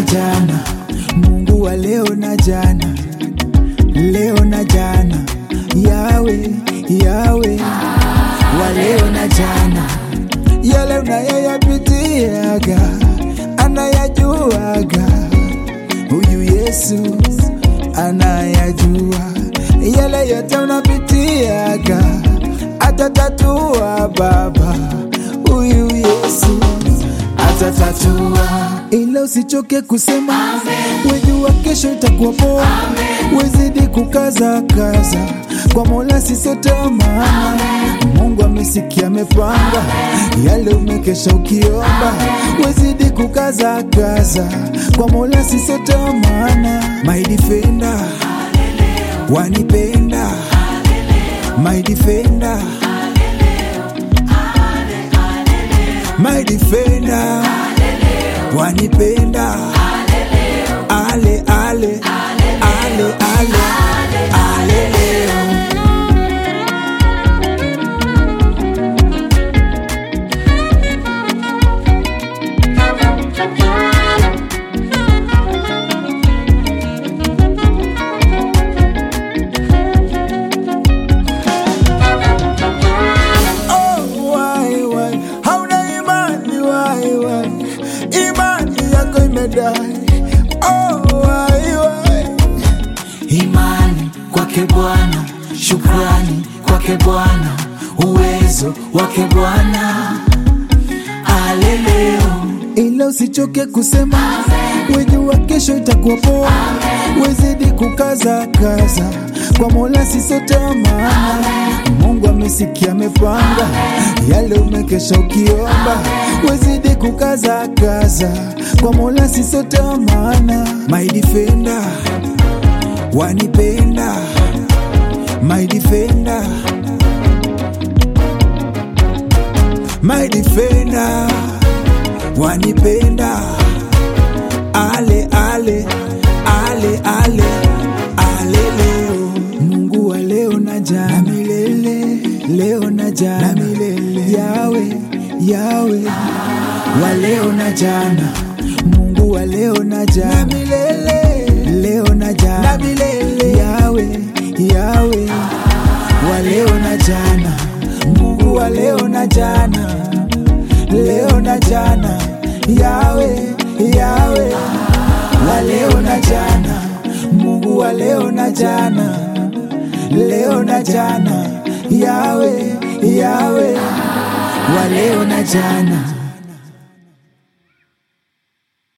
jana, Mungu wa leo na jana, leo na jana, yawe yawe wa leo na jana, yale unayoyapitiaga anayajuaga, huyu Yesu anayajua yale yote unapitiaga, atatatua Baba, huyu Yesu atatatua, ila usichoke kusema, wejua kesho itakuwa poa, wezidi kukaza kaza kwa Mola sisotamana. Mungu amesikia, amepanga yale umekesha ukiomba, wezidi kukaza kaza kwa Mola sisotamana. My defender wanipenda, my defender my defender wanipenda ale ale ale ale ale leo Oh, why, why? Hauna imani why, why? Imani yako imedai. Oh, why, why? imani kwake Bwana, shukrani kwake Bwana, uwezo wake Bwana. Aleleo ila usichoke kusema, wejua kesho itakuwa poa, wezidi kukaza kaza kwa Mola sisotamana. Mungu amesikia, amepanga yale umekesha ukiomba, wezidi kukaza kaza kwa Mola sisotamana. My defender wanipenda, my defender, my defender wanipenda ale ale ale ale ale leo Mungu wa leo na jana milele leo na jana milele yawe yawe wa leo na jana Mungu wa leo na jana milele leo na jana milele yawe yawe wa leo na jana Mungu wa leo na jana leo na jana, yawe yawe wa leo na jana, Mungu wa leo na jana, leo na jana, yawe yawe wa leo na jana.